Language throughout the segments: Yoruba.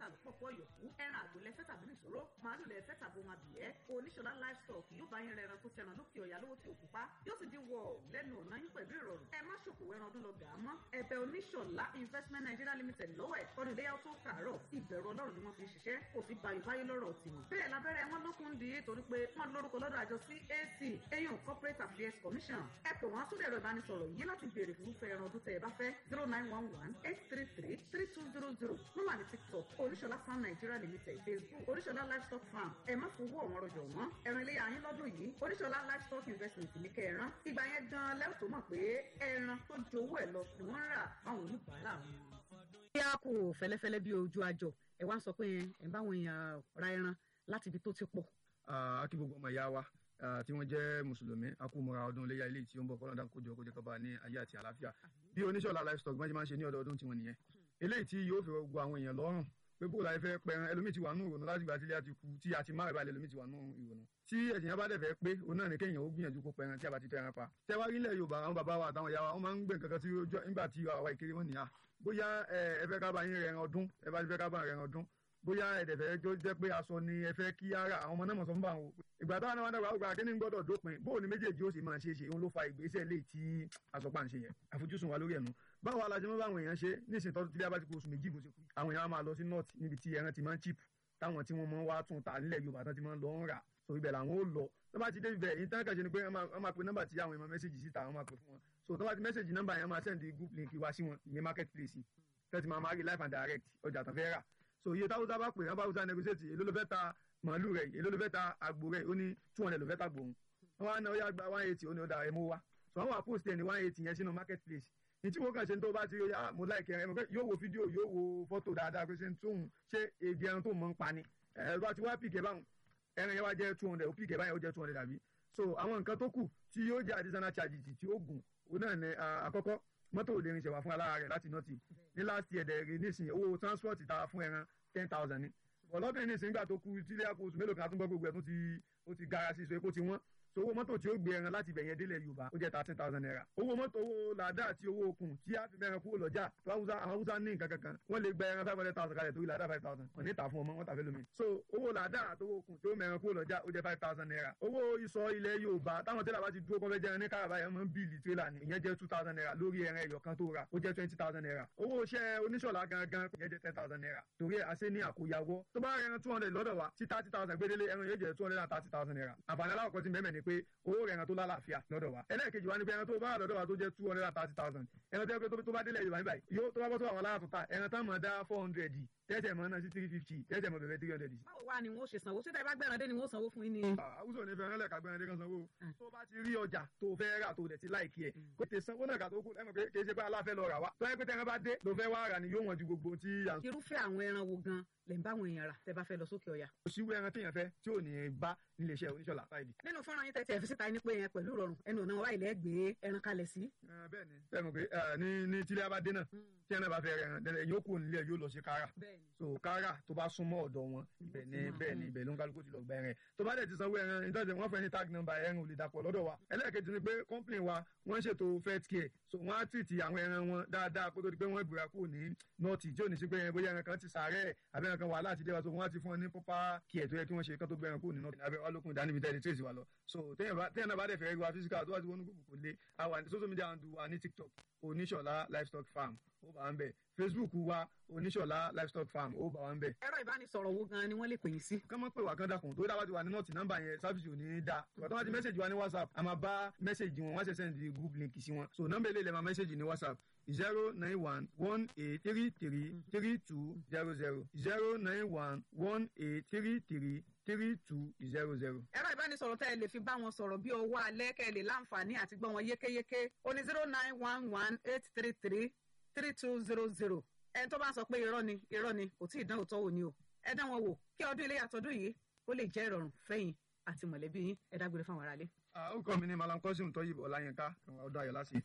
tà lọ́pọ̀pọ̀ yòókù ẹran àgbò lẹ́fẹ́ tàbí nìṣòro màálù lẹ́fẹ́ tàbí ohun abìyẹ́ oníṣọlá livestock yóò bá yín rẹran tó tẹran lókè ọ̀yà lówó tí òkú pa yóò sì dín wọ lẹ́nu ọ̀nà yín pẹ̀lú ìrọ̀rùn ẹ má ṣòkòwò ẹran ọdún lọ gà á mọ́ ẹ̀bẹ̀ oníṣọlá investment nigeria limited lọ́wọ́ ẹ̀ ọdún iléyà tó kàárọ̀ ìbẹ̀rù ọlọ́run ni wọ́n fi ṣiṣẹ́ kò sí bayò báyé lọ́rọ̀ tiwọn. bẹ́ẹ̀ lábẹ́rẹ́ wọn lókun di torí pé wọ́n lórúkọ lọ́dọ̀ àjọ CAC eyín corporate affairs commission ẹ pè wọ́n sórí ẹ̀rọ ìbánisọ̀rọ̀ yìí láti béèrè fún fẹ́ ẹran ọdún tẹ́ ẹ bá fẹ́ zero nine one one eight three three three two zero zero nọ́mbà ní tiktok oníṣọlá farm nigeria limited facebook oníṣọlá livestock farm ẹ má fowó ọ̀wọ́n rọjò wọ́n ẹran ilé ayín lọ́dún yìí oníṣọlá livestock investment ní kẹran ìgbà yẹn gan lẹ́wọ̀n tó mọ̀ pé ẹran tó ju owó ẹ̀ lọ ni wọ́n ń rà fáwọn oníbàárà wọn. bí a kò fẹ́lẹ́fẹ́lẹ́ bí ojú àjọ ẹ wá ń sọ pé ẹ bá àwọn èèyàn ra ẹran láti ibi tó ti pọ̀. a kí gbogbo ọmọ ìyá wa tí wọ́n jẹ́ mùsùlùmí a kú mọ́ra ọdún iléyà ilé tí ó ń bọ̀ kọ́lọ́dà kójọ kójọ kọ́ba ní ayé àti àlàáfíà bí oníṣọ́lá livestock máa ń máa ń ṣe ní ọdọọdún tiwọn nìyẹn eléyìí tí yóò fi gbogbo àwọn èèyàn lọ́rùn pé bó la fẹ́ pẹran ẹlòmíì ti wà nù ìrònú láti gbà tílé àti kú tí a ti má rẹ̀ báyìí ẹlòmíì ti wà nù ìrònú tí ẹ̀sìn yẹn bá dẹ̀ fẹ́ pé òun náà ní kéèyàn ó gbìyànjú kó pẹran tí a bá ti tẹran pa tẹwárí ilẹ̀ Yorùbá àwọn bàbá wa àtàwọn ìyá wa wọ́n máa ń gbé nǹkan kan tí nígbà tí àwa ìkéré wọn nìyà bóyá ẹ fẹ́ ká bá yín rẹran ọdún ẹ bá fẹ́ ká bá rẹran ọdún bóyá ẹ̀dẹ̀ fẹ́ tó jẹ́ pé aṣọ ni ẹ fẹ́ kí ara àwọn ọmọ náà mọ̀ sọ fún bá wọn ìgbà táwọn náà wá dàgbà ọgbà kí ni gbọ́dọ̀ dópin bóò ni méjèèjì ó sì máa ṣe é ṣe òun ló fa ìgbésẹ̀ lè tí àsọpá ń ṣe yẹn àfojúsùn wa lórí ẹ̀nu báwo la ṣe mọ́ báwọn èèyàn ṣe nísìnyí tọ́jú tí a bá ti kó oṣù méjì bó ṣe kú àwọn èèyàn á máa lọ sí north níbi tí ẹran ti máa ń chip táwọn tí wọ́n máa ń wá tún ta nílẹ̀ Yorùbá tán ti máa ń lọ ń rà so ibẹ̀ làwọn ó lọ tó bá ti dé ibẹ̀ yìí tán kàn ṣe ni pé wọ́n máa pe nọ́mbà tí àwọn èèyàn mẹ́sẹ̀gì síta wọ́n máa pe fún wọn so tó bá ti mẹ́sẹ̀gì nọ́mbà yẹn máa send group link wá sí wọn ìyẹn market place tẹ́tí máa máa rí live and direct ọjà tán fẹ́ rà so iye táwùsá bá pè é báwùsá negotiate èló ló fẹ́ ta màálù rẹ̀ èló ló fẹ́ ta àgbò rẹ̀ ó ní two hundred ló fẹ́ ta gbòòrùn wọn á ná ó yá gba one eighty ó ní ó da ẹ̀ mú wa so àwọn àpòsí ẹ̀ ní one eighty yẹn sínú market place ní tí wọ́n kàn ṣe ń tó bá ti rí ah mo láì kẹrin ẹ̀ yóò wo fídíò yóò wo fọ́tò dáadáa pé ṣe ń tóun ṣé èdè ẹran tó mọ̀ ń pa ni ẹ̀ bá ti wá pìkẹ́ báwọn ẹran yẹn wá jẹ́ two hundred ó pìkẹ́ báyẹn ó jẹ́ two hundred àbí so àwọn nǹkan tó kù tí yóò jẹ́ additional charges tí ó gùn òun náà ní àkọ́kọ́ mọ́tò ò lè rinṣẹ́ wá fún alára rẹ̀ láti nọ́ọ̀tì ní last year dẹ̀ rí nísìnyí owó transport ta fún ẹran ten thousand ni ọlọ́dún nísìnyí nígbà tó kú tílé àpò oṣù mélòó kan àtúngbọ́ gbogbo ẹ̀ tó ti ó ti gara sí ìṣó epo ti wọ́n so owó mọ́tò tí ó gbé ẹran láti ibẹ̀ yẹn délẹ̀ Yorùbá ó jẹ́ thirteen thousand naira owó mọ́tò owó làdá àti owó okùn tí a fi bẹ̀rẹ̀ kúrò lọ́jà àwọn Haúsá ní nǹkan kankan wọ́n lè gba ẹran five hundred thousand kalẹ̀ torí làdá five thousand wọ́n ní ta fún ọmọ wọn tà fẹ́ lómi so owó làdá àti owó okùn tí ó mẹ́rin kúrò lọ́jà ó jẹ́ five thousand naira owó ìsọ̀ ilẹ̀ Yorùbá táwọn tẹ́lẹ̀ bá ti dúró kọ́fẹ́ jẹran ní káràbá yẹn máa ń bíìlì tírélà ni ìyẹn jẹ́ two thousand naira lórí ẹran ẹyọ kan tó ra ó jẹ́ twenty thousand naira owó iṣẹ́ oníṣọ̀lá gangan ìyẹn jẹ́ ten thousand naira torí àṣẹ ní àkóyawọ́ tó bá ẹran two hundred lọ́dọ̀ wa tí thirty thousand gbédélé ẹran yóò jẹ́ two hundred and thirty thousand naira àǹfààní aláwọ̀ kan ti mẹ́mẹ́ ni pé owó ẹran tó lálàáfíà lọ́dọ̀ wa ẹlẹ́ẹ̀kejì wa ni pé ẹran tó bá lọ́dọ̀ wa tó jẹ́ two hundred and thirty thousand ẹran tó yẹ pé tó bá délẹ̀ Yorùbá níbàyí yóò tó bá bọ́ tó àwọn aláàtúntà ẹran tá mọ̀ dá four hundred tẹ́tẹ̀ mọ́ náà sí three fifty tẹ́tẹ̀ mọ́ bẹ̀rẹ̀ three hundred. báwo wá ni wọ́n ṣe sanwó ṣé tẹ́ bá gbẹ̀ràn dé ni wọ́n sanwó fún yín ni. àwùjọ ní fẹ́ràn lẹ́ka gbẹ̀ràn dé kan sanwó tó bá ti rí ọjà tó fẹ́ rà tó dẹ̀ ti láìkí ẹ̀ kò tẹ sanwó náà kà tó kú ẹ̀ mọ̀ pé kì í ṣe pé aláfẹ́ lọ rà wá tó yẹ pé tẹ́ran bá dé ló fẹ́ wá rà ni yóò wọ̀n ju gbogbo tí. irúfẹ́ àwọn ẹran wo gan lè ń bá àwọn èèyàn rà tẹ́ bá fẹ́ lọ sókè ọ̀yà. kò sí ẹran téèyàn fẹ́ tí ò ní bá nílé iṣẹ́ oníṣọ̀lá fáìlì. nínú fọ́nrán yín tẹ́tí ẹ̀ fi síta ní pé yẹn pẹ̀lú ìrọ̀rùn ẹnu ọ̀nà wa ilẹ̀ gbé ẹran kalẹ̀ sí. bẹ́ẹ̀ni bẹ́ẹ̀ mọ̀ pé ní ní tílé abadé náà tí ẹran bá fẹ́ rẹ̀ ẹran yóò kó nílé yóò lọ sí kára so kára tó bá súnmọ́ ọ̀dọ̀ wọn ibẹ̀ ni bẹ́ẹ̀ ni ibẹ̀ ló ń kálukú ti lọ gba ẹran tó bá dẹ̀ ti sanwó ẹran nítorí wọ́n fẹ́ ní tag number ẹran ò lè dàpọ̀ lọ́dọ̀ wa ẹlẹ́ẹ̀kejì ni pé company wa wọ́n ṣètò fet care so wọ́n á tìtì àwọn ẹran wọn dáadáa kó tó di pé wọ́n gbéra kúrò ní nọ́ọ̀tì tí ò ní sí pé bóyá ẹran kan ti sàárẹ̀ àbí ẹran kan wà láti dé wa so wọ́n á ti fún ọ ní proper care tó yẹ kí wọ́n ṣe kán tó gbé ẹran kúrò ní nọ́ọ̀tì abẹ́ ọlọ́kùn ìdánimí tẹ́lẹ̀ trace wa lọ so téèyàn náà bá dẹ̀ fẹ́ rí wa physical tó wá ti wọnú gbogbo kò lé àwa ní social media handle wa ní tiktok oníṣọ̀lá livestock farm ó bá ń bẹ̀ facebook wa oníṣọ̀lá livestock farm ó bá wa ń bẹ̀. ẹ̀rọ ìbánisọ̀rọ̀ wo gan ni wọ́n lè pè yín sí. kán mọ́ pé wà kán dàkún tó dábàá ti wà ní nọ́ọ̀tì nọ́mbà yẹn sáfìsì ò ní í da ìgbà tó wá ti mẹ́sẹ̀gì wa ní whatsapp a máa bá mẹ́sẹ̀gì wọn wọ́n ṣe sẹ́ndì group link sí wọn so nọ́mbà ilé ilẹ̀ máa mẹ́sẹ̀gì ní whatsapp zero nine one one eight three three three two zero zero zero nine one one eight three three three two zero zero. ẹ̀rọ ìbánisọ̀rọ̀ tẹ́ ẹ lè fi bá wọn sọ̀rọ̀ bí owó alẹ́ kẹ́ ẹ lè láǹfààní àti gbọ́ wọn yékéyéké ó ní zero nine one one eight three three three two zero zero ẹni tó bá sọ pé irọ́ ni irọ́ ni kò tí ì dán òótọ́ wò ni o ẹ dán wọn wò kí ọdún ilé àtọ́dún yìí ó lè jẹ́ ìrọ̀rùn fẹ́yìn àti mọ̀lẹ́bí yín ẹ dágbére fáwọn aráalé. ó kọ́ mi ní malam kọ́sìm tọ́yìnbó ọláyínká ọdún ayọ̀ láti.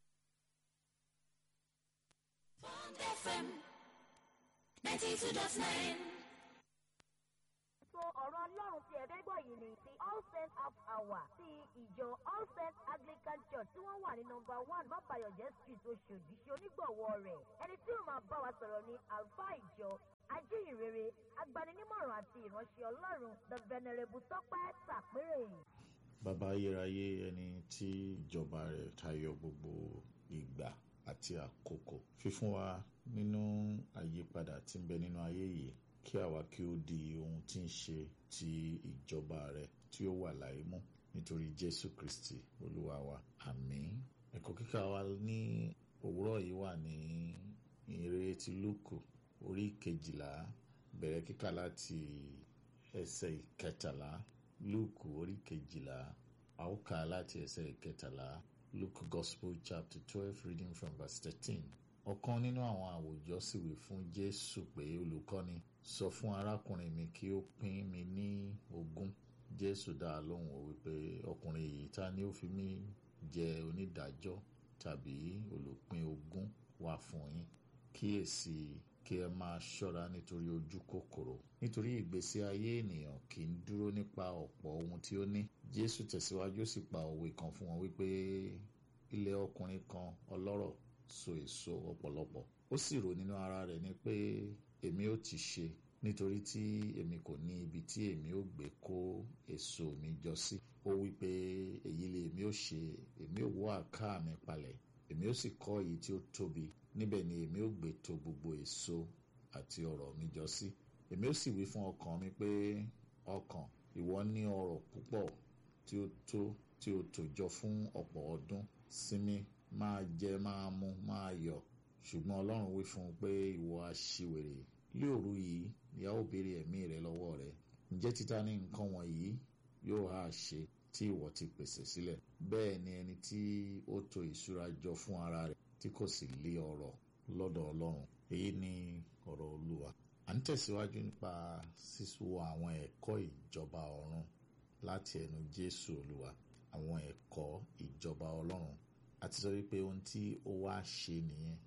Bond FM ninety two dot nine. so ọ̀rọ̀ ọlọ́run tí ẹ̀fẹ́ gbọ́ yìí ni ti all saints half hour ti ìjọ all saints anglican church tí wọ́n wà ní nọmba one bàbáyọ̀jẹ́ street oṣòdì ṣe onígbọ̀wọ́ rẹ̀ ẹni tí ó máa bá wa sọ̀rọ̀ ní alfa ìjọ ajíhìnrere agbaninímọ̀ràn àti ìránṣẹ́ ọlọ́run the venerable tọ́pẹ́ tàpérè. bàbá ayérayé ẹni tí ìjọba rẹ̀ tayọ gbogbo ìgbà àti àkókò fífún wa nínú àyípadà tí ń bẹ nínú ayé yìí kí àwa kí ó di ohun tí ń ṣe ti ìjọba rẹ̀ tí ó wà láyé mú nítorí jésù kristi olúwa wa àmín ẹ̀kọ́ kíkà wa ní òwúrọ̀ yìí wà ní ìrere ti lúùkù orí kejìlá bẹ̀rẹ̀ kíkà láti ẹsẹ̀ ìkẹtàlá lúùkù orí kejìlá a ó kà á láti ẹsẹ̀ ìkẹtàlá luke gospel chapter twelve reading from verse thirteen ọ̀kan nínú àwọn àwòjọ sì wí fún jésù pé olùkọ́ni sọ fún arákùnrin mi kí ó pín mi ní ogún jésù dá a lóhùn ó wípé ọkùnrin yìí ta ni ó fi mí jẹ onídàájọ́ tàbí olùpín ogún wá fún yín kíyèsí kí ẹ máa ṣọ́ra nítorí ojú kòkòrò nítorí ìgbésí ayé ènìyàn kì í dúró nípa ọ̀pọ̀ ohun tí ó ní jésù tẹ̀síwájú ó sì pa òwe kan fún wọn wípé ilẹ̀ ọkùnrin kan ọlọ́rọ̀ so èso ọ̀pọ̀lọpọ̀ ó sì rò nínú ara rẹ̀ ní pé èmi ó ti ṣe nítorí tí èmi kò ní ibi tí èmi ó gbé kó èso mi jọ sí ó wí pé èyí lè èmi ó ṣe èmi ó wọ́ àká mi palẹ̀ èmi ó sì kọ́ èyí tí ó tóbi níbẹ̀ ni èmi ó gbé to gbogbo èso àti ọrọ̀ mi jọ sí èmi ó sì wí fún ọkàn mi pé ọkàn ìwọ ní ọrọ̀ púpọ̀ tí ó tó tí ó tò jọ fún ọ̀pọ̀ ọdún sinmi máa jẹ máa mu máa yọ̀ ṣùgbọ́n ọlọ́run wí fún un pé ìwọ aṣiwèrè lé òru yìí ìyá ó béèrè ẹ̀mí rẹ lọ́wọ́ rẹ ǹjẹ́ títa ní nǹkan wọ̀nyí yóò hà ṣe tí ìwọ ti pèsè sílẹ̀ bẹ́ẹ̀ ni ẹni tí ó tò ìṣúra jọ fún ara rẹ̀ tí kò sì lé ọrọ̀ lọ́dọ̀ ọlọ́run èyí ni ọ̀rọ̀ olúwa à ń tẹ̀síwájú nípa sísọ àwọn ẹ̀kọ́ ìjọba ọ̀run láti ẹnu jésù olúwa àwọn ẹ̀kọ́ ìjọba ọlọ́run àti sọ wípé ohun tí ó wá ṣe nìyẹn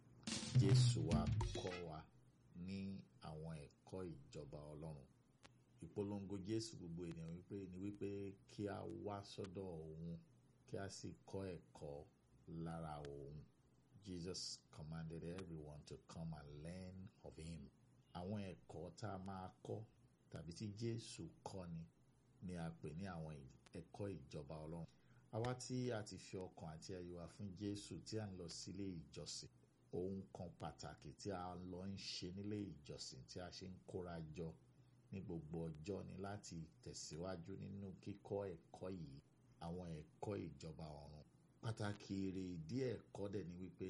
jésù wa kọ́ wa ní àwọn ẹ̀kọ́ ìjọba ọlọ́run ìpolongo jésù gbogbo ènìyàn wípé ni wípé kí a wá sọ́dọ̀ òun kí a sì kọ́ ẹ̀kọ́ lára òun jesus commanded everyone to come and learn of him àwọn ẹ̀kọ́ tá a máa kọ́ tàbí tí jésù kọ́ ni ni a pè ní àwọn ẹ̀kọ́ ìjọba ọlọ́run àwa tí a ti fi ọkàn àti ayọ̀ wa fún jésù tí a ń lọ sílé ìjọsìn ohun kan pàtàkì tí a lọ ń ṣe nílé ìjọsìn tí a ṣe ń kóra jọ ní gbogbo ọjọ́ ni láti tẹ̀síwájú nínú kíkọ́ ẹ̀kọ́ yìí àwọn ẹ̀kọ́ ìjọba ọ̀run pàtàkì èrè ìdí ẹ̀kọ́ dẹ̀ ni wípé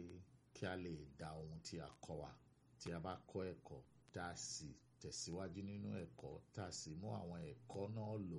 kí a lè dá ohun tí a kọ́ wa tí a bá kọ́ ẹ̀kọ́ tá a sì tẹ̀síwájú nínú ẹ̀kọ́ tá a sì mú àwọn ẹ̀kọ́ náà lò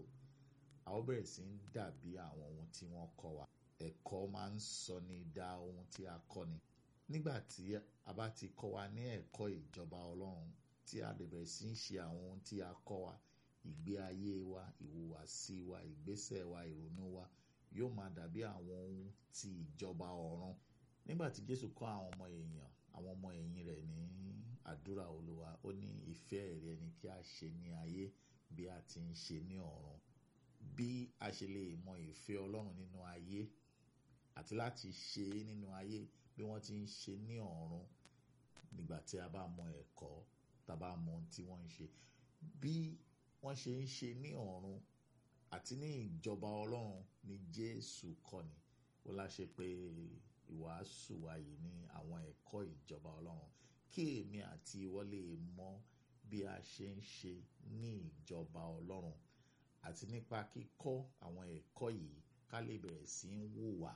a ó bẹ̀rẹ̀ sí ń dàbí àwọn ohun tí wọ́n kọ́ wa ẹ̀kọ́ máa ń sọ ní dá ohun tí a kọ́ ni nígbà tí a bá ti kọ́ wa ní ẹ̀kọ́ ìjọba ọlọ́run tí a lè bẹ̀rẹ̀ sí ń ṣe àwọn ohun tí a kọ́ wa ìgbé ayé wa ìhùwàsí wa ìgbésẹ̀ wa ìrònú wa yóò máa dàbí àwọn ohun ti ìjọba ọ̀run nígbà tí jésù kọ́ àwọn ọmọ èèyàn àwọn ọmọ ẹ̀yìn rẹ̀ ní àdúrà olúwa ó ní ìfẹ́ rẹ̀ ni kí a ṣe ní ayé bí a ti ń ṣe ní ọ̀run bí a ṣe lè mọ ìfẹ́ ọlọ́run nínú ayé àti láti ṣe é nínú ayé bí wọ́n ti ń ṣe ní ọ̀run nígbà tí a bá mọ ẹ̀kọ́ tá a bá mọ ohun tí wọ́n ń ṣe bí wọ́n ṣe ń ṣe ní ọ̀run àti ní ìjọba ọlọ́run ni jésù kọ́ni ó láṣẹ pé ìwàásù wa yìí ní àwọn ẹ̀kọ́ ìjọba ọlọ́run kí èmi àti ìwọ lè mọ bí a ṣe ń ṣe ní ìjọba ọlọ́run àti nípa kíkọ́ àwọn ẹ̀kọ́ yìí ká lè bẹ̀rẹ̀ sí ń hùwà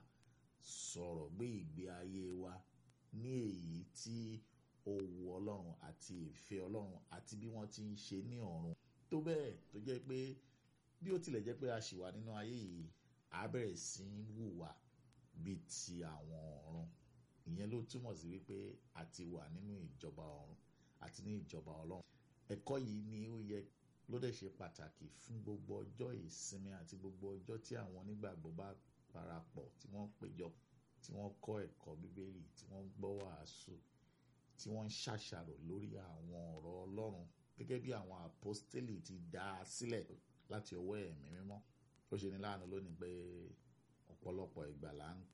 sọ̀rọ̀ gbé ìgbé ayé wa ní èyí tí ó wu ọlọ́run àti ìfẹ́ ọlọ́run àti bí wọ́n ti ń ṣe ní ọ̀run tó bẹ́ẹ̀ tó jẹ́ pé bí ó tilẹ̀ jẹ́ pé a ṣì wà nínú ayé yìí a bẹ̀rẹ̀ sí ń hùwà bíi ti àwọn ọ̀run ìyẹn ló túmọ̀ sí wípé a ti wà nínú ìjọba ọ̀run àti ní ìjọba ọlọ́run ẹ̀kọ́ yìí ni ó yẹ ló dẹ̀ ṣe pàtàkì fún gbogbo ọjọ́ ìsinmi àti gbogbo ọjọ́ tí àwọn onígbàgbọ́ bá parapọ̀ tí wọ́n péjọ tí wọ́n kọ́ ẹ̀kọ́ bíbélì tí wọ́n gbọ́ wàásù tí wọ́n ń ṣàṣàrò lórí àwọn ọ̀rọ̀ ọlọ́run gẹ́gẹ́ bí àwọn àpọ́stélì ti dá a sílẹ̀ láti ọwọ́ ẹ̀mí mímọ́ ó ṣe ní láàánú lónìí pé ọ̀pọ̀lọpọ̀ ìgbà là ń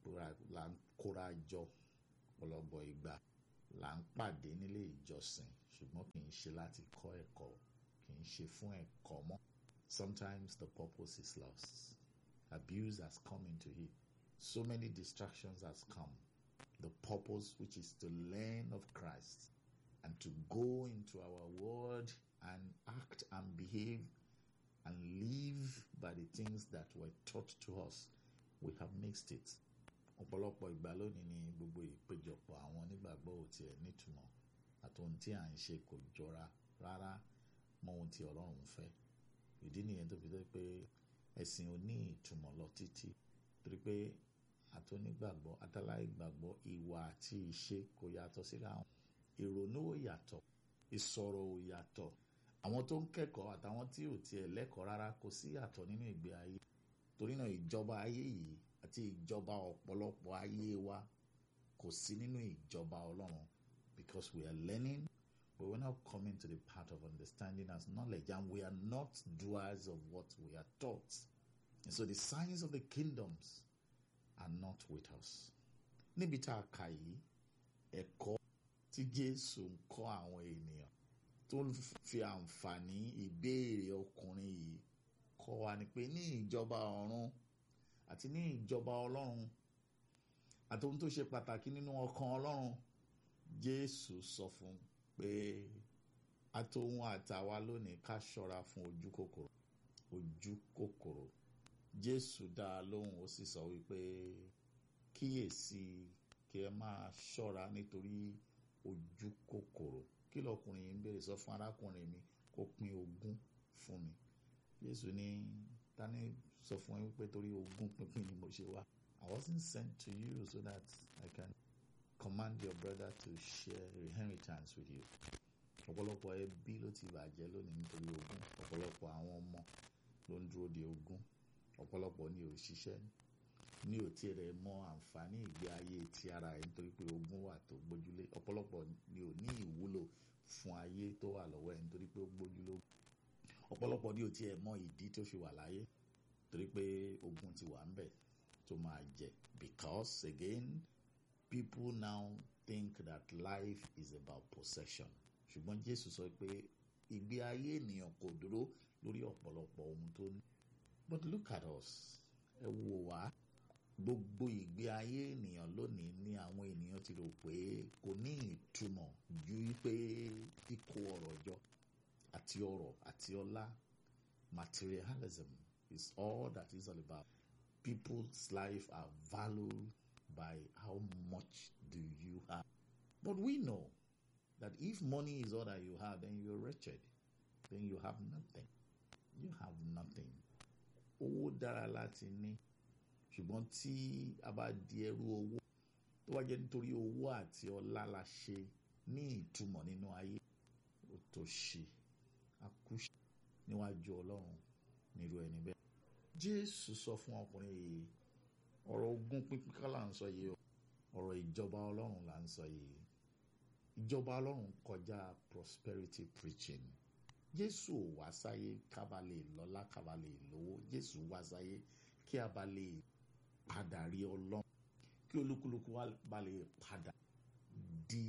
kóra jọ ọ̀pọ̀lọpọ̀ ìgbà là ń pàdé nílé ìjọsìn ṣùgbọ́n kì í ṣe láti kọ́ ẹ̀kọ́ kì í ṣe fún ẹ̀kọ́ mọ́ sometimes the purpose is lost abuse has come into it so many distractions has come the purpose which is to learn of Christ and to go into our world and act and behave and live by the things that were taught to us we have mixed it ọ̀pọ̀lọpọ̀ ìgbà lónìí ni gbogbo ìpéjọpọ̀ àwọn onígbàgbọ́ ò tiẹ̀ nítumọ̀ àti ohun tí à ń ṣe kò jọra rárá mọ́ ohun tí Ọlọ́run fẹ́ ìdí nìyẹn tó fi jẹ́ pé ẹ̀sìn ò ní ìtumọ̀ lọ títí torí pé àtọ́nígbàgbọ́ àtàláìgbàgbọ́ ìwà àti ìṣe kò yàtọ̀ síra wọn ìrònú ò yàtọ̀ ìsọ̀rọ̀ ò yàtọ̀ àwọn tó ń kẹ́kọ̀ọ́ àtàwọn tí ò tiẹ̀ lẹ́kọ̀ọ́ rárá kò sí yàtọ̀ nínú ìgbé ayé torí náà ìjọba ayé yìí àti ìjọba ọ̀pọ̀lọpọ̀ ayé wa kò sí nínú ìjọba Ọlọ́run because we are learning but we're not coming to the part of understanding as knowledge and we are not doers of what we are taught and so the signs of the kingdoms are not with us níbi tá a kà yìí ẹ̀kọ́ tí Jésù ń kọ́ àwọn ènìyàn tó ń fi àǹfààní ìbéèrè ọkùnrin yìí kọ́ wa ni pé ní ìjọba ọ̀run àti ní ìjọba ọlọ́run àti ohun tó ṣe pàtàkì nínú ọkàn ọlọ́run Jésù sọ fún pé àtòhun àtàwa lónìí ká ṣọ́ra fún ojú kòkòrò ojú kòkòrò Jésù dá a lóhùn ó sì sọ wípé kíyèsí kí ẹ máa ṣọ́ra nítorí ojú kòkòrò kí lọkùnrin yìí ń béèrè sọ fún arákùnrin mi kó pín ogún fún mi Jésù ní tani sọ fún ẹ wípé torí ogún pínpín ni mo ṣe wá I wasn't sent to you so that I can command your brother to share inheritance with you ọ̀pọ̀lọpọ̀ ẹbí ló ti bàjẹ́ lónìí nítorí ogún ọ̀pọ̀lọpọ̀ àwọn ọmọ ló ń dúró de ogún ọ̀pọ̀lọpọ̀ ni ò ṣiṣẹ́ ní ò tí rẹ̀ mọ àǹfààní ìgbé ayé ti ara ẹ̀ nítorí pé ogún wà tó gbójúlé ọ̀pọ̀lọpọ̀ ni ò ní ìwúlò fún ayé tó wà lọ́wọ́ ẹ̀ nítorí pé ó gbójúlé ọ̀pọ̀lọpọ̀ ni ò tí ẹ̀ mọ ìdí tó fi wà láyé torí pé ogún ti wà ń bẹ̀ tó máa jẹ because again people now think that life is about possession ṣùgbọ́n Jésù sọ pé ìgbé ayé ènìyàn kò dúró lórí ọ̀pọ̀lọpọ̀ ohun tó ní but look at us ẹ wò wá gbogbo ìgbé ayé ènìyàn lónìí ni àwọn ènìyàn ti rò pé kò ní ìtumọ̀ ju pé kíkó ọrọ̀ jọ àti ọrọ̀ àti ọlá materialism is all that is all about people's life are valued by how much do you have but we know that if money is all that you have then you're wretched then you have nothing you have nothing owó dára láti ní ṣùgbọ́n tí a bá di ẹrú owó tó wá jẹ́ nítorí owó àti ọlá la ṣe ní ìtumọ̀ nínú ayé ó tó ṣe akúṣe níwájú ọlọ́run nírú ẹni bẹ́ẹ̀. jésù sọ fún ọkùnrin yìí ọ̀rọ̀ ogún pínpín kọ́ là ń sọ yìí o ọ̀rọ̀ ìjọba ọlọ́run là ń sọ yìí ìjọba ọlọ́run kọjá prosperity preaching jésù ò wá sáyé kábà lè lọ́lá kábà lè lówó jésù wá sáyé kí a bá lè padà rí ọlọ́run kí olúkúlùkù wa bá lè padà di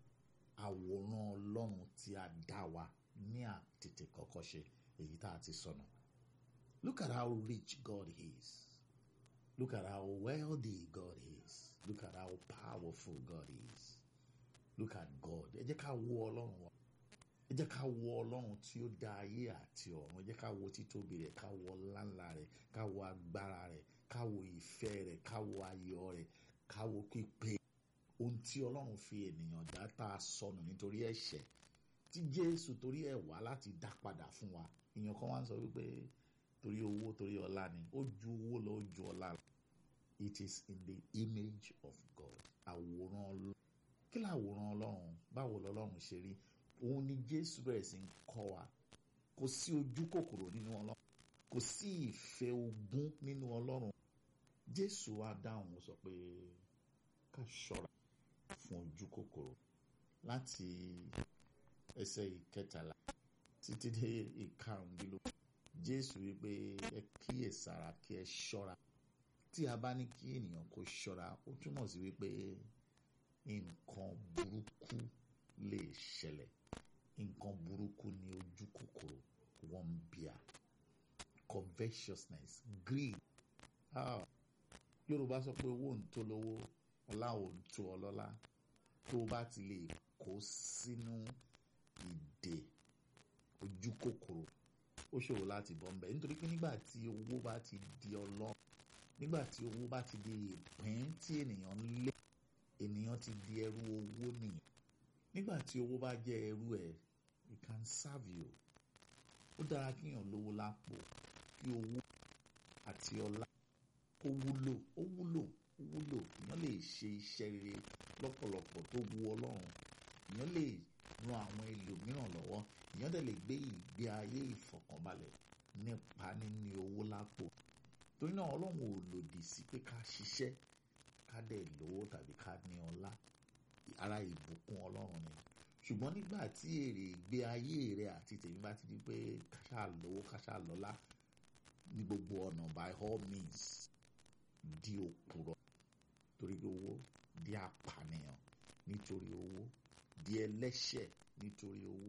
àwòrán ọlọ́run tí a dá wa ní àtètè kọ́kọ́ ṣe èyí tá a ti sọnù. Look at how rich God is. Look at how wealthy God is. Look at how powerful God is. Look at God. Ẹ jẹ́ ká wo ọlọ́run wa. Ẹ jẹ́ ká wo ọlọ́run tí ó dá ayé àti ọ̀run. Ẹ jẹ́ ká wo títóbi rẹ̀, ká wo ọláńlá rẹ̀, ká wo agbára rẹ̀, ká wo ìfẹ́ rẹ̀, ká wo ayọ̀ rẹ̀, ká wo pípé. Ohun tí ọlọ́run fi ènìyàn dá tá a sọnù nítorí ẹ̀ṣẹ̀ tí Jésù torí ẹ̀ wá láti dá padà fún wa. Ìyẹn kan wá ń sọ wípé torí owó torí ọlá ni ó ju owó lọ ó ju ọlá lọ. It is in the image of God. Àwòrán ọlọ́run. Kí làwòrán ọlọ́run? Báwo lọ́lọ́run ṣe rí? Òun ni Jésù bẹ̀rẹ̀ sí ń kọ́ wa. Kò sí ojú kòkòrò nínú ọlọ́run. Kò sí ìfẹ́ ogún nínú ọlọ́run. Jésù wá dáhùn ó sọ pé ká ṣọ́ra fún ojú kòkòrò láti ẹsẹ̀ ìkẹtàlá títí dé ìkarùndínlógún. Jésù wípé ẹ kíyèsára kí ẹ ṣọ́ra. Tí a bá ní kí ènìyàn kó ṣọ́ra, ó túmọ̀ sí wípé nǹkan burúkú lè ṣẹlẹ̀. nǹkan burúkú ni ojú kòkòrò wọ̀nbíà covetousness greed ah yorùbá sọ pé owó ń tó lówó ọlá ò ń tó ọlọ́lá tó o bá ti lè kó sínú ìdè ojú kòkòrò ó ṣòro láti bọ́ ń bẹ̀ nítorí pé nígbà tí owó bá ti di ọlọ́run nígbà tí owó bá ti di ìpín tí ènìyàn ń lé ènìyàn ti di ẹrú owó nìyẹn nígbà tí owó bá jẹ́ ẹrú ẹ̀ it can serve you ó dára kíyàn lówó lápò kí owó àti ọlá ó wúlò ó wúlò ó wúlò èèyàn lè ṣe iṣẹ́ rere lọ́pọ̀lọpọ̀ tó wu ọlọ́run èèyàn lè ran àwọn ẹlòmíràn lọ́wọ́ èèyàn dẹ̀ lè gbé ìgbé ayé ìfọ̀kànbalẹ̀ nípa níní owó lápò torí náà ọlọ́run ò lòdì sí pé ká ṣiṣẹ́ ká dẹ̀ lówó tàbí ká ní ọlá ara ìbùkún ọlọ́run ni ṣùgbọ́n nígbà tí èrè ìgbé ayé rẹ àti tèmi bá ti di pé káṣá lówó káṣá lọ́lá ní gbogbo ọ̀nà by all means di òpùrọ̀ torí owó di apànìyàn nítorí owó di ẹlẹ́ṣẹ̀ nítorí owó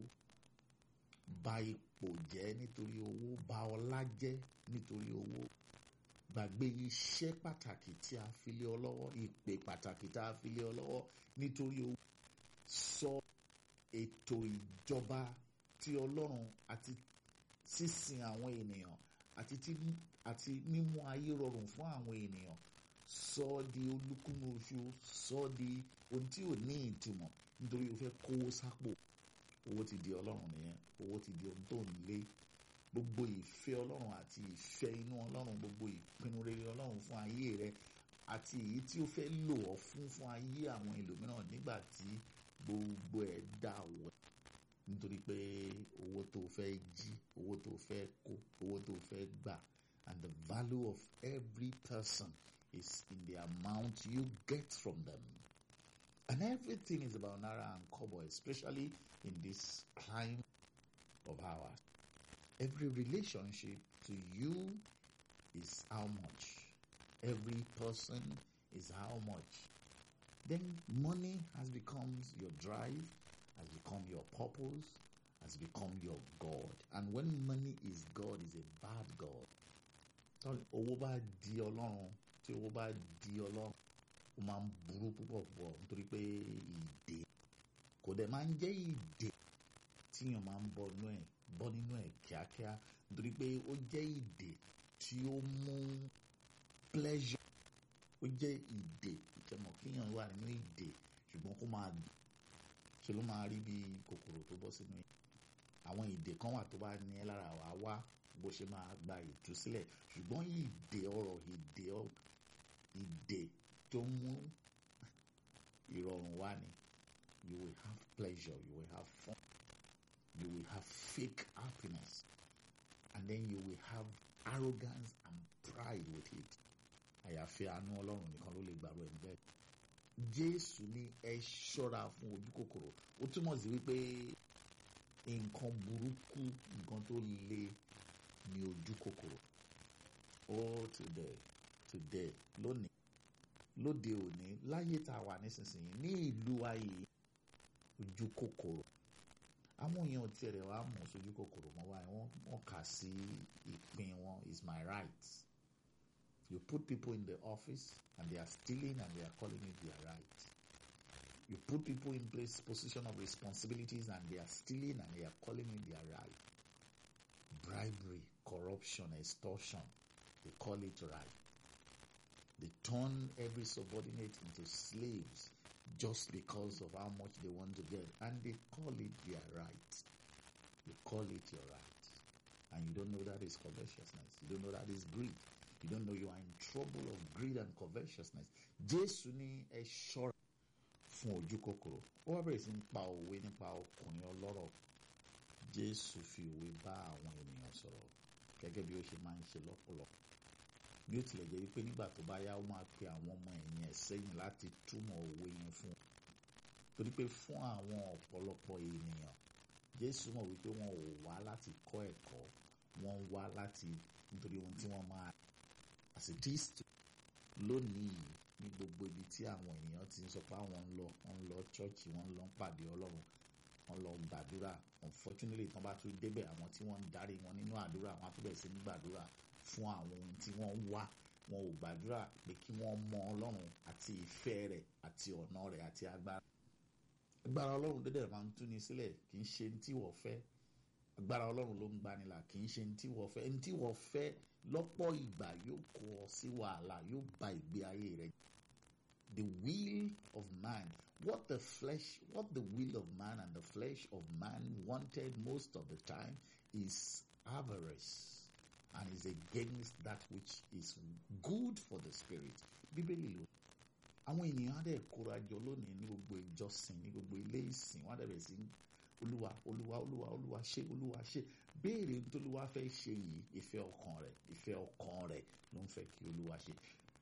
bà ipò jẹ́ nítorí owó bà ọlá jẹ́ nítorí owó gbàgbé iṣẹ́ pàtàkì tí a fi lé ọ lọ́wọ́ ìpè pàtàkì tí a fi lé ọ lọ́wọ́ nítorí owó sọ ètò ìjọba tí ọlọ́run àti sísìn àwọn ènìyàn àti tí àti mímú ayé rọrùn fún àwọn ènìyàn sọ ọ́ di olúkúlù oṣù sọ ọ́ di ohun tí ò ní ìtumọ̀ nítorí o fẹ́ kówó sápò owó ti di ọlọ́run nìyẹn owó ti di ohun tó ń lé gbogbo ìfẹ́ ọlọ́run àti ìfẹ́ inú ọlọ́run gbogbo ìpinnu rere ọlọ́run fún ayé rẹ àti èyí tí ó fẹ́ lò ọ́ fún fún ayé àwọn ẹlòmíràn nígbà tí gbogbo ẹ̀ dà wọ̀ nítorí pé owó tó fẹ́ jí owó tó fẹ́ kó owó tó fẹ́ gbà and the value of every person is in the amount you get from them and everything is about naira and kobo especially in this climate of ours every relationship to you is how much every person is how much then money has become your drive has become your purpose has become your god and when money is god is a bad god tọ́ owó bá di ọlọ́run tí owó bá di ọlọ́run ó máa ń burú púpọ̀ púpọ̀ nítorí pé ìdè kò dẹ̀ máa ń jẹ́ ìdè tíyàn máa ń bọ́ nínú ẹ̀ bọ́ nínú ẹ̀ kíákíá nítorí pé ó jẹ́ ìdè tí ó mú pleasure ó jẹ́ ìdè ìtẹ̀mọ̀ kíyàn wà nínú ìdè ṣùgbọ́n kó máa dùn ṣe ló máa rí bí kòkòrò tó bọ́ sínú ẹ̀ àwọn ìdè kan wà tó bá ní ẹ lára wàá wá bó ṣe máa gba ìtúsílẹ̀ ṣùgbọ́n ìdè ọ̀rọ̀ ìdè ìdè tó mú ìrọ̀rùn wá ni you will have pleasure you will have fun you will have fake happiness and then you will have arrogance and pride with it àyàfi àánú ọlọ́run nìkan ló lè gbàrú ẹ̀ bẹ́ẹ̀ jésù ní ẹ ṣọ́ra fún ojú kòkòrò ó túmọ̀ sí wípé nǹkan burúkú nǹkan tó le ní ojú kòkòrò oh today today lónìí lóde òní láyé tá a wà nísinsìnyí ní ìlú ayé ojú kòkòrò àwọn èèyàn tiẹ̀ rẹ̀ wá mọ̀ sójú kòkòrò mọ́ wáyé wọ́n wọ́n kà sí ìpín wọn is my right you put people in the office and they are stealing and they are calling it their right you put people in place position of responsibilities and they are stealing and they are calling it their right bribery corruption extortion they call it right they turn every subordinate into slaves just because of how much they want to get and they call it their right you call it your right and you don't know that is covetousness you don't know that is greed you don't know you are in trouble of greed and covetousness jésù ní ẹ ṣọ́ra fún ojú kòkòrò ó wá bẹ̀rẹ̀ sí ń pa òwe nípa ọkùnrin ọlọ́rọ̀ jésù fi òwe bá àwọn ènìyàn sọ̀rọ̀ gẹ́gẹ́ bí ó ṣe máa ń ṣe lọ́pọ̀lọpọ̀ bí ó tilẹ̀ jẹ́ wípé nígbà tó bá yá ó máa pe àwọn ọmọ ẹ̀yìn ẹ̀ sẹ́yìn láti túmọ̀ òwe yẹn fún un torí pé fún àwọn ọ̀pọ̀lọpọ̀ ènìyàn jésù mọ̀ wípé wọn ò wá láti kọ́ ẹ̀kọ́ wọ́n wá láti nítorí ohun tí wọ́n máa as it is to lónìí ní gbogbo ibi tí àwọn ènìyàn ti ń sọ pé àwọn ń lọ wọ́n ń lọ ṣọ́ọ̀ṣì wọ́n ń lọ pàdé ọlọ́run wọ́n lọ gbàdúrà unfortunately tán bá tún débẹ̀ àwọn tí wọ́n ń darí wọn nínú àdúrà wọn á tún bẹ̀rẹ̀ sí ní gbàdúrà fún àwọn ohun tí wọ́n ń wá wọn ò gbàdúrà pé kí wọ́n mọ ọlọ́run àti ìfẹ́ rẹ̀ àti ọ̀nà rẹ̀ àti agbára agbára ọlọ́run dédé máa ń túni sílẹ̀ kì í ṣe ní tí wọ́n fẹ́ agbára ọlọ́run ló ń gbanilà kì í ṣe ní tí wọ́n fẹ́ ní tí wọ́n fẹ́ lọ́pọ̀ ìgbà yóò kó ọ sí wàhálà yóò ba ìgbé ayé rẹ the will of man what the flesh what the will of man and the flesh of man wanted most of the time is avarice and is against that which is good for the spirit bíbélì ló àwọn ènìyàn á dẹ̀ kóra jọ lónìí ní gbogbo ìjọsìn ní gbogbo ilé ìsìn wọn á dẹ̀ bẹ̀rẹ̀ sí olúwa olúwa olúwa olúwa ṣe olúwa ṣe béèrè nítorúwa fẹ́ ṣe yìí ìfẹ́ ọkàn rẹ̀ ìfẹ́ ọkàn rẹ̀ ló ń fẹ́ kí olúwa ṣe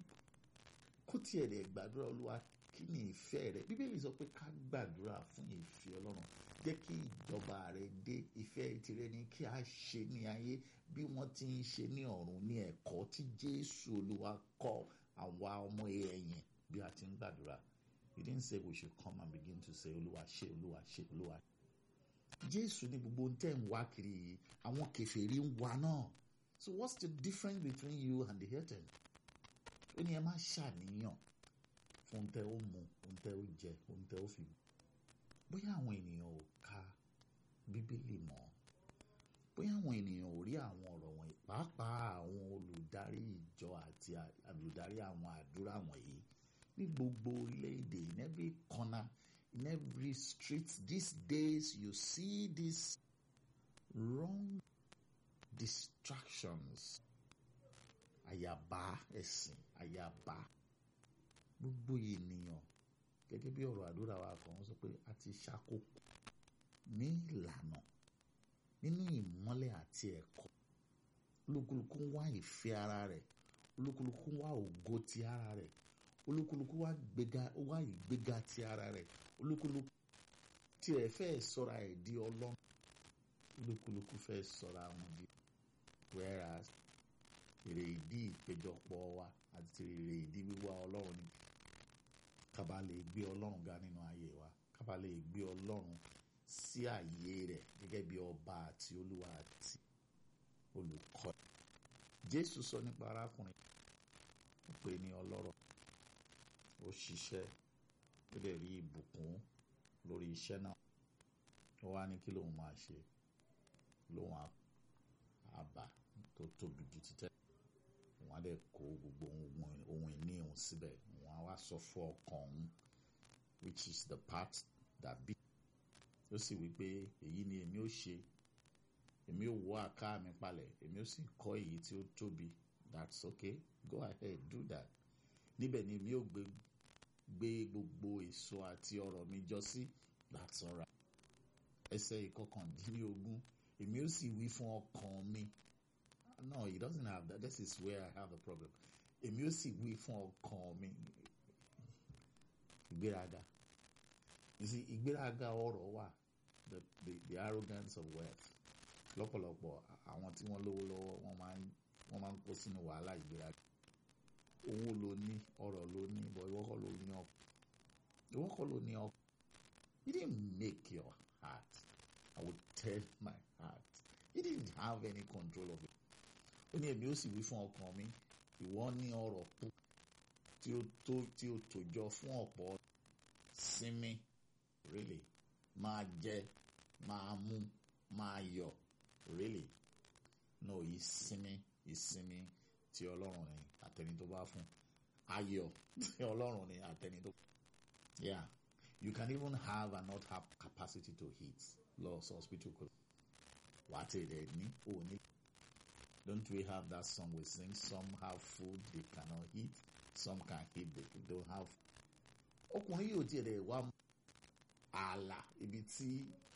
kó tiẹ̀ dẹ̀ gbàdúrà olúwa kí ni ìfẹ́ rẹ̀ bíbélì sọ pé ká gbàdúrà fún ìfẹ́ ọlọ́run jẹ́ kí ìjọba rẹ̀ dé ìfẹ́ tirẹ̀ ni kí a ṣe ní ayé bí wọ́n ti ń ṣe ní ọ̀run ní ẹ̀kọ́ tí jésù olúwa kọ́ àwa ọmọ ẹ̀yìn bí a ti ń gbàdúrà he didn't say we should come and begin to say olúwa ṣe olúwa ṣe olúwa jésù ní gbogbo ohun tẹ́ ń wá kiri yìí àwọn kèfèrí ń wá náà so what's the difference between you and the heathen ó ní ẹ má ṣàníyàn fún ohun tẹ́ ó mu ohun tẹ́ ó jẹ ohun tẹ́ ó fi bóyá àwọn ènìyàn ò ka bíbélì mọ́ bóyá àwọn ènìyàn ò rí àwọn ọ̀rọ̀ wọ̀nyí pàápàá àwọn olùdarí ìjọ àti olùdarí àwọn àdúrà wọ̀nyí ní gbogbo orílẹ̀-èdè in every corner in every street these days you see these wrong distractions àyàbá ẹ̀sìn àyàbá gbogbo ènìyàn gẹ́gẹ́ bí ọ̀rọ̀ àdúrà wa kan sọ pé a ti ṣàkókò ní ìlànà nínú ìmọ́lẹ̀ àti ẹ̀kọ́ olúkúlùkù ń wá ìfẹ́ ara rẹ̀ olúkúlùkù ń wá ògo ti ara rẹ̀ olúkúlùkù wá gbéga wá ìgbéga ti ara rẹ̀ olúkúlùkù tiẹ̀ fẹ́ sọra ẹ̀ di ọlọ́run olúkúlùkù fẹ́ sọra wọn di whereas èrè ìdí ìpéjọpọ̀ wa àti èrè ìdí wíwá ọlọ́run ni kábà lè gbé ọlọ́run ga nínú ayé wa kábà lè gbé ọlọ́run sí àyè rẹ̀ gẹ́gẹ́ bí ọba àti olúwa àti olùkọ́ jésù sọ nípa arákùnrin ó pè ní ọlọ́rọ̀ ó ṣiṣẹ́ ó dẹ̀ rí ìbùkún lórí iṣẹ́ náà ó wá ní kí lòun máa ṣe lòun àbá tó tóbi ju títẹ́ òun á dẹ̀ kó gbogbo ohun ìní òun síbẹ̀ òun á wá sọ fún ọkàn òun which is the part that beat ó sì wí pé èyí ni èmi ó ṣe èmi ó wọ́ àká mi palẹ̀ èmi ó sì kọ́ èyí tí ó tóbi that's okay go ahead do that níbẹ̀ ni èmi ó gbé gbé gbogbo èso àti ọrọ̀ mi jọ sí that's alright ẹsẹ̀ ìkọkàndínlógún èmi ó sì wí fún ọkàn mi no he doesn't have that this is where I have a problem èmi ó sì wí fún ọkàn mi ìgbéraga you see ìgbéraga ọrọ̀ wà the the the arrogance of wealth lọ́pọ̀lọpọ̀ àwọn tí wọ́n lówó lọ́wọ́ wọ́n máa ń wọ́n máa ń kó sínú wàhálà ìgbéraga owó ló ní ọrọ̀ ló ní bọ̀ ìwọ kọ́ ló ní ọkọ̀ ìwọ kọ́ ló ní ọkọ̀ you didn't make your heart I would tell my heart you didn't have any control of it ó ní èmi ó sì wí fún ọkàn mi ìwọ ní ọrọ̀ tó tí ó tó tí ó tòjọ fún ọ̀pọ̀ sinmi really máa jẹ máa mú máa yọ̀ really no ìsinmi ìsinmi tí ọlọ́run ni àtẹni tó bá fún ayọ̀ tí ọlọ́run ni àtẹni tó yeah you can even have and not have capacity to eat loss hospital kò wà á tẹ̀lé ní òní don't we have that song we sing some have food they cannot eat some can eat they don't have ọkùnrin yóò tiẹ̀ dẹ̀ wá ààlà ibi tí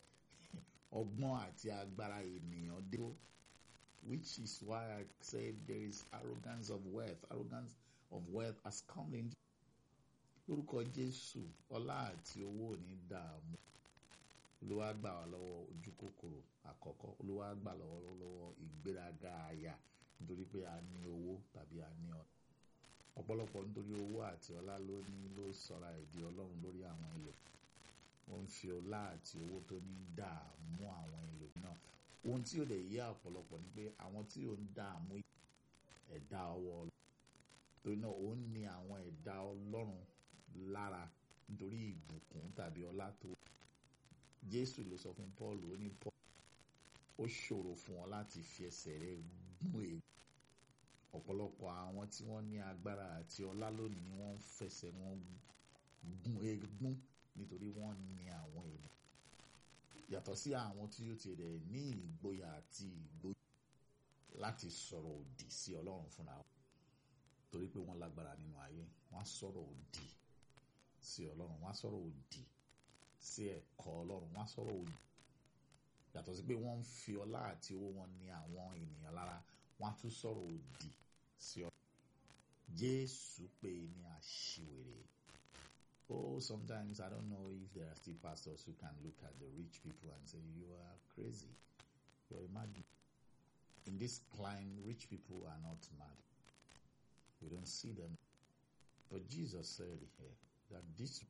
ọgbọ́n àti agbára ènìyàn dé which is why I said there is arrogance of wealth arrogance of wealth has come in lórúkọ Jésù ọlá àti owó ò ní dààmú olúwa gbà wá lọ́wọ́ ojú kòkòrò àkọ́kọ́ olúwa gbà lọ́wọ́ lọ́wọ́ ìgbéraga àyà nítorí pé a ní owó tàbí a ní ọ̀nà ọ̀pọ̀lọpọ̀ nítorí owó àti ọlá ló ní ló sọra ẹ̀dí ọlọ́run lórí àwọn ilẹ̀ ó ń fi ọlá àti owó tó ní dààmú àwọn ẹlòmíràn ohun tí ó lè yé ọ̀pọ̀lọpọ̀ ni pé àwọn tí ó ń dààmú ẹ̀dá ọwọ́ Ọlọ́run torí náà ó ń ní àwọn ẹ̀dá Ọlọ́run lára nítorí ìbùkún tàbí ọlá tó Jésù ló sọ fún Paul ó ní Paul ó ṣòro fún wọn láti fi ẹsẹ̀ rẹ̀ gún ègbò ọ̀pọ̀lọpọ̀ àwọn tí wọ́n ní agbára àti ọlá lónìí ni wọ́n ń fẹsẹ̀ wọn gún eégún nítorí wọ́n ní àwọn èèyàn yàtọ̀ sí àwọn tí ó ti rẹ̀ ní ìgboyà àti ìgboyà láti sọ̀rọ̀ òdì sí Ọlọ́run fúnra wọn torí pé wọ́n lágbára nínú ayé wọ́n á sọ̀rọ̀ òdì sí Ọlọ́run wọ́n á sọ̀rọ̀ òdì sí ẹ̀kọ́ Ọlọ́run wọ́n á sọ̀rọ̀ òdì yàtọ̀ sí pé wọ́n ń fi ọlá àti owó wọn ní àwọn ènìyàn lára wọ́n á tún sọ̀rọ̀ òdì sí ọ. Jésù pé ní àṣìwèrè. Oh, sometimes I don't know if there are still pastors who can look at the rich people and say, You are crazy. You're mad. In this climb, rich people are not mad. We don't see them. But Jesus said here that this.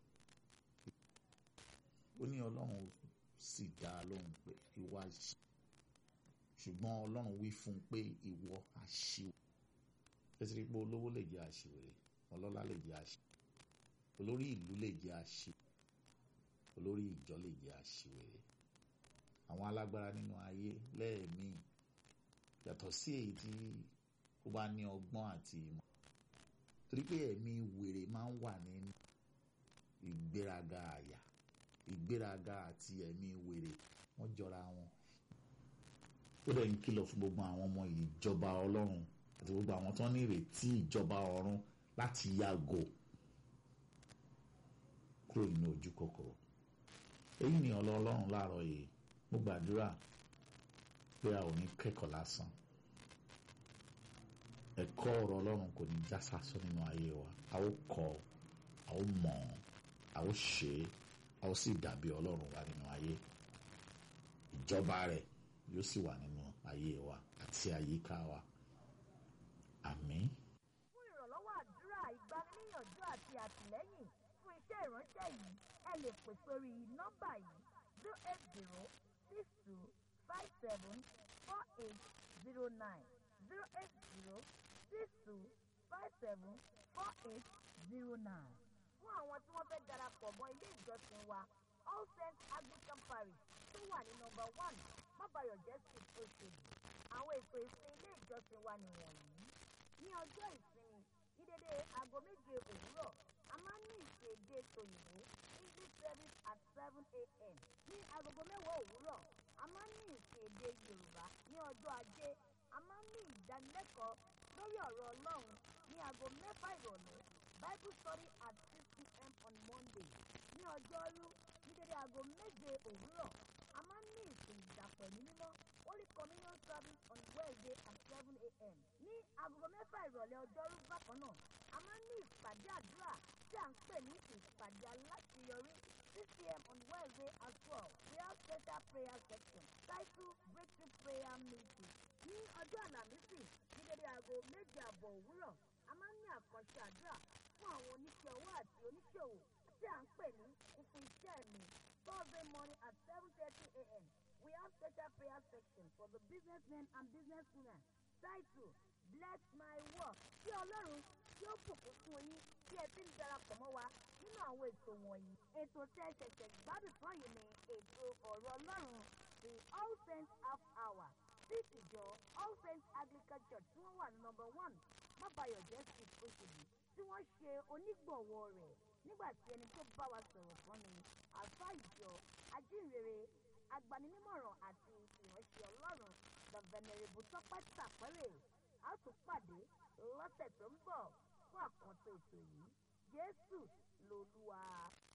Ó ní Ọlọ́run sì dá a lóhùn pé ìwọ àṣì ṣùgbọ́n Ọlọ́run wí fún un pé ìwọ àṣìwèrè fẹsẹ̀ rí pé olówó lè jẹ́ àṣìwèrè ọlọ́lá lè jẹ́ àṣìwèrè olórí ìlú lè jẹ́ àṣìwèrè olórí ìjọ lè jẹ́ àṣìwèrè àwọn alágbára nínú ayé lẹ́ẹ̀mí yàtọ̀ sí èyí tí ó bá ní ọgbọ́n àti ìmọ̀ torí pé ẹ̀mí wèrè máa ń wà nínú ìgbéraga àyà ìgbéraga àti ẹ̀mí wèrè wọ́n jọra wọn ó dẹ̀ ń kìlọ̀ fún gbogbo àwọn ọmọ ìjọba ọlọ́run àti gbogbo àwọn tó ní ìrètí ìjọba ọ̀run láti yàgò kúrò nínú ojú kòkòrò èyí ni ọlọ́run láàárọ̀ yìí mo gbàdúrà pé a ò ní kẹ́kọ̀ọ́ lásán ẹ̀kọ́ ọ̀rọ̀ ọlọ́run kò ní já sásán nínú ayé wa a ó kọ́ a ó mọ̀ a ó ṣe é a ó sì dàbí ọlọ́run wa nínú ayé ìjọba rẹ̀ yóò sì wà nínú ayé wa àti àyíká wa àmín. fún ìrànlọ́wọ́ àdúrà ìgbaniníyànjú àti àtìlẹ́yìn fún iṣẹ́ ìránṣẹ́ yìí ẹ lè pè sórí nọ́mbà yìí zero eight zero six two five seven four eight zero nine zero eight zero six two five seven four eight zero nine. fún àwọn tí wọ́n fẹ́ darapọ̀ mọ́ ilé ìjọsìn wa all saints anglican parish tó wà ní nọ́mbà one mábàyọ̀jẹ́ street oṣèlú àwọn ètò ìsìn ilé ìjọsìn wa nìwọ̀nyí ní ọjọ́ ìsinmi ní dédé aago méje òwúrọ̀ a máa ń ní ìṣèdè tòyìnbó english service at seven a.m. ní agogo mẹ́wàá òwúrọ̀ a máa ń ní ìṣèdè yorùbá ní ọjọ́ ajé a máa ń ní ìdánilẹ́kọ̀ọ́ lórí ọ̀rọ̀ ọlọ́run ní aago mẹ́fà ìrọ̀lẹ́ bible study at six pm on monday ní ọjọ́rú ní dédé aago méje òwúrọ̀ a máa ń ní ìsìn ìdàpọ̀ ní mímọ́ holy communion service on wednesday at seven a.m. ní agogo mẹ́fà ìrọ̀lẹ́ ọjọ́rú bákan náà a máa ń ní ìpàdé àdúrà tí à ń pè ní ìpàdé aláṣeyọrí six pm on wednesday as well we have special prayer section title breakthrough prayer meeting ní ọjọ́ àlàmísì ní dédé aago méje àbọ̀ òwúrọ̀ a máa ń ní àkànṣe àdúrà fún àwọn oníṣẹ́ owó àti oníṣòwò tí à ń pè ní fífún iṣẹ́ mi thursday morning at seven thirty a.m. we have special prayer section for the businessmen and businesswomen title bless my work kí ọlọ́run tí ó bùkún fún yín bí ẹ ti ń darapọ̀ mọ́ wa nínú àwọn ètò wọ̀nyí. ètò tẹ́ ṣẹ̀ṣẹ̀ gbádùn tán yìí ni ètò ọ̀rọ̀ ọlọ́run the all saints half hour sí ìjọ all saints anglican church tí wọ́n wà ní number one mábàyọ̀jẹ́ street oṣèlú tí wọ́n ṣe onígbọ̀wọ́ rẹ̀ nígbà tí ẹni tó bá wa sọ̀rọ̀ kan ni àfa ìjọ ajínrere agbaninímọ̀ràn àti ìránṣẹ́ ọlọ́run the venerable tọ́pẹ́ tàpẹ́rẹ́ a tún pàdé lọ́sẹ̀ tó ń bọ̀ fún àkànṣe ètò yìí jésù lolúwa.